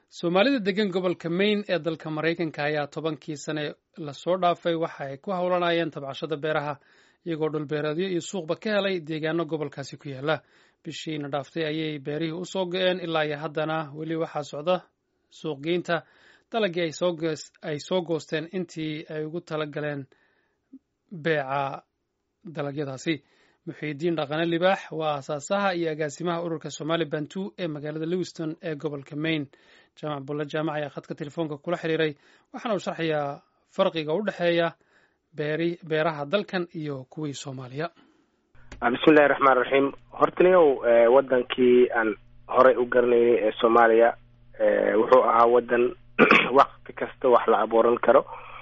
soomaalida degan gobolka maine ee dalka maraykanka ayaa tobankii sane lasoo dhaafay waxa ay ku howlanayeen tabcashada beeraha iyagoo dhulbeereedyo iyo suuqba ka helay deegaano gobolkaasi ku yaala bishiina dhaaftay ayay beerihii usoo go-een ilaa iyo haddana weli waxaa socda suuqgeynta dalagii ay soo goosteen intii ay ugu tala galeen beeca dalagyadaasi muxiidiin dhaqane libaax waa aasaasaha iyo agaasimaha ururka somaali bantu ee magaalada lewiston ee gobolka maine jaamac bulle jaamac ayaa khadka telefoonka kula xiriiray waxaana uu sharxayaa farqiga u dhexeeya beeraha dalkan iyo kuwii soomaaliya bismillahi raxmaan raxiim hortaniyow wadankii aan horey u garanaynay ee soomaaliya wuxuu ahaa wadan wakti kasta wax la abuuran karo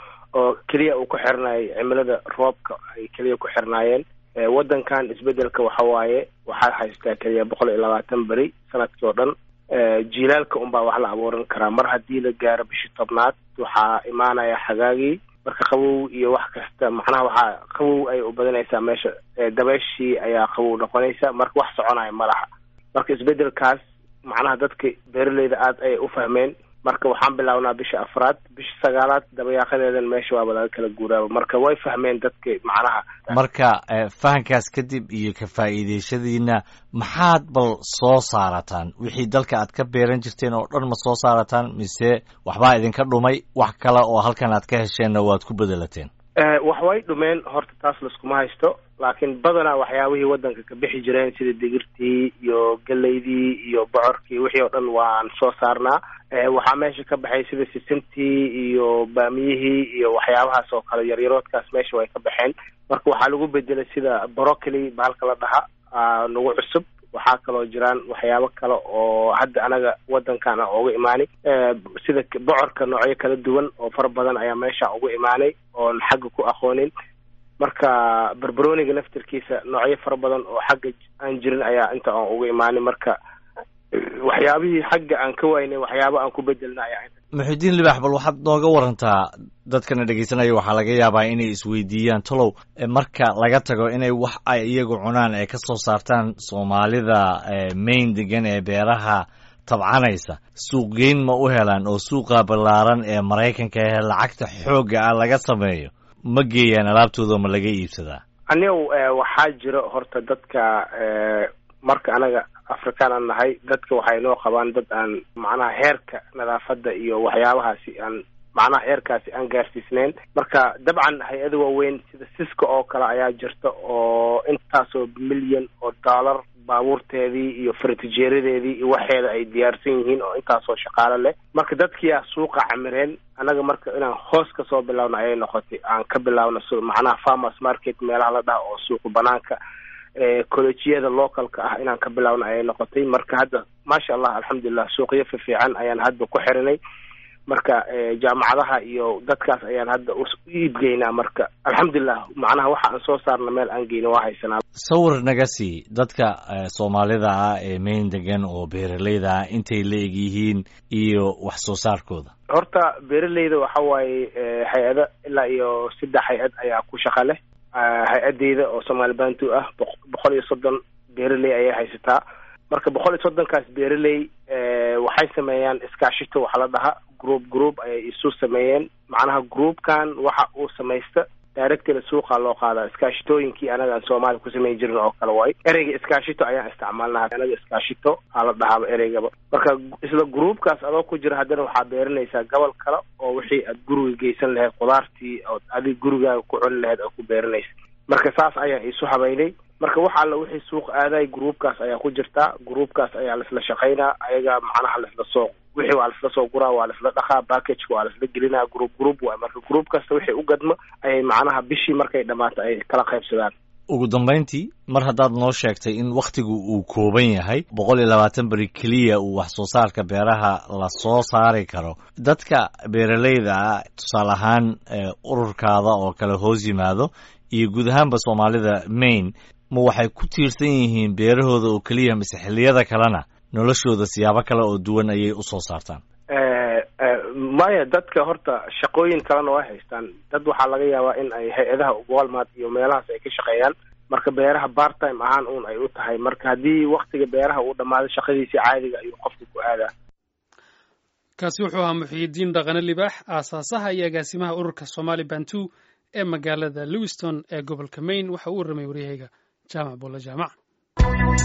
oo keliya uu ku xirnaayay cimilada roobka ay keliya ku xirnaayeen wadankan isbedelka waxa waaye waxaa haystaa keliya boqol iyo labaatan beri sanadkii oo dhan jiilaalka unbaa wax la abuuran karaa mar haddii la gaaro bishii tobnaad waxaa imaanaya xagaagii marka qabow iyo wax kasta macnaha waxaa qabow ay u badanaysaa meesha dabeeshii ayaa qabow noqonaysa marka wax soconaya ma laha marka isbedelkaas macnaha dadka beeraleyda aada ayay u fahmeen marka waxaan bilaabnaa bisha afraad bisha sagaalaad dabayaaqadeedan meesha waaba laga kala guuraaba marka way fahmeen dadka macnaha marka fahankaas kadib iyo ka faa'iideeshadiina maxaad bal soo saarataan wixii dalka aad ka beeran jirteen oo dhan ma soo saarataan mise waxbaa idinka dhumay wax kale oo halkan aad ka hesheenna waad ku bedelateen wax way dhumeen horta taas laskuma haysto laakiin badanaa waxyaabihii wadanka ka bixi jireen sida digirtii iyo geleydii iyo bocorkii wixii oo dhan waan soo saarnaa waxaa meesha ka baxay sida sisintii iyo baamiyihii iyo waxyaabahaas oo kale yaryaroodkaas meesha way ka baxeen marka waxaa lagu bedelay sida brocoli bahalka la dhaha nagu cusub waxaa kaloo jiraan waxyaabo kale oo hadda anaga wadankan a uga imaanay sida bocorka noocyo kala duwan oo fara badan ayaa meesha uga imaanay oon xagga ku aqoonin marka barbaroniga naftirkiisa noocyo fara badan oo xagga aan jirin ayaa inta aan uga imaanay marka waxyaabihii xagga aan ka waynay waxyaaba aan ku bedelna ayaa muxidiin libaax bal waxaad nooga warantaa dadkana dhegeysanaya waxaa laga yaabaa inay isweydiiyaan tolow marka laga tago inay wax ay iyagu cunaan ay ka soo saartaan soomaalida main degan ee beeraha tabcanaysa suuqgeyn ma u helaan oo suuqa ballaaran ee maraykanka ee lacagta xoogga ah laga sameeyo ma geeyaan alaabtooda ma laga iibsadaa anigow waxaa jira horta dadka marka anaga afrikaan aan nahay dadka waxay noo qabaan dad aan macnaha heerka nadaafadda iyo waxyaabahaasi aan macnaha heerkaasi aan gaarsiisneyn marka dabcan hay-ada waaweyn sida siska oo kale ayaa jirta oo intaasoo milyan oo dollar baabuurteedii iyo faratijeeradeedii iyo waxeeda ay diyaarsan yihiin oo intaasoo shaqaalo leh marka dadkiiaa suuqa camireen annaga marka inaan hoos ka soo bilaabno ayay noqotay aan ka bilaabno macnaha farmers market meelaha la dhaha oo suuqa banaanka collejiyada localka ah inaan ka bilaabno ayay noqotay marka hadda maasha allah alxamdulilah suuqyo fifiican ayaan hadda ku xirinay marka jaamacadaha iyo dadkaas ayaan hadda u iibgeynaa marka alxamdulilah macnaha waxa aan soo saarna meel aan geyno waa haysanaa sawir naga sii dadka soomaalida ah ee main degan oo beeraleyda ah intay la eg yihiin iyo wax soo saarkooda horta beeraleyda waxa waaye hay-ada ilaa iyo saddex hay-ad ayaa ku shaqa leh hay-adeyda oo somaali bantu ah boqol iyo soddon beeraley ayay haysataa marka boqol iyo soddonkaas beeraley waxay sameeyaan iskaashito waxa la dhaha group group ayay isu sameeyeen macnaha groupkan waxa uu samaysta directila suuqa loo qaadaa iskaashitooyinkii anaga aan soomaaliya ku samayn jirin oo kale waayo ereyga iskaashito ayaan isticmaalnaa anaga iskaashito aa la dhahaaba ereygaba marka isla groupkaas adoo ku jira haddana waxaa beeranaysaa gobol kale oo wixii aad guriga geysan lahayd khudaartii ood adig gurigaaga ku cuni lahayd oo ku beeranaysa marka saas ayaan isu habaynay marka wax alla wixii suuq aaday groupkaas ayaa ku jirtaa groupkaas ayaa laisla shaqaynaa ayaga macnaha laisla soo wixii waa laisla soo guraa waa laisla dhaqaa packageka waa laisla gelinaa group group waay marka group kasta wixii u gadmo ayay macnaha bishii markay dhammaato ay kala qaybsadaan ugu dambayntii mar haddaad noo sheegtay in wakhtigu uu kooban yahay boqol iyo labaatan beri keliya uu wax soo saarka beeraha la soo saari karo dadka beeraleyda ah tusaale ahaan ururkaada oo kale hoos yimaado iyo guud ahaanba soomaalida maine ma waxay ku tiirsan yihiin beerahooda oo keliya mise xilliyada kalena noloshooda siyaabo kale oo duwan ayay usoo saartaan maya dadka horta shaqooyin kalena way haystaan dad waxaa laga yaabaa in ay hay-adaha walmart iyo meelahaas ay ka shaqeeyaan marka beeraha part time ahaan uun ay u tahay marka haddii waktiga beeraha uu dhammaado shaqadiisii caadiga ayuu qofka ku aadaa kaasi wuxuu ahaa muxiyidiin dhaqane libaax aasaasaha iyo agaasimaha ururka somali bantu ee magaalada lewiston ee gobolka maine waxa uu warramay waryahayga jaamac bulla jaamac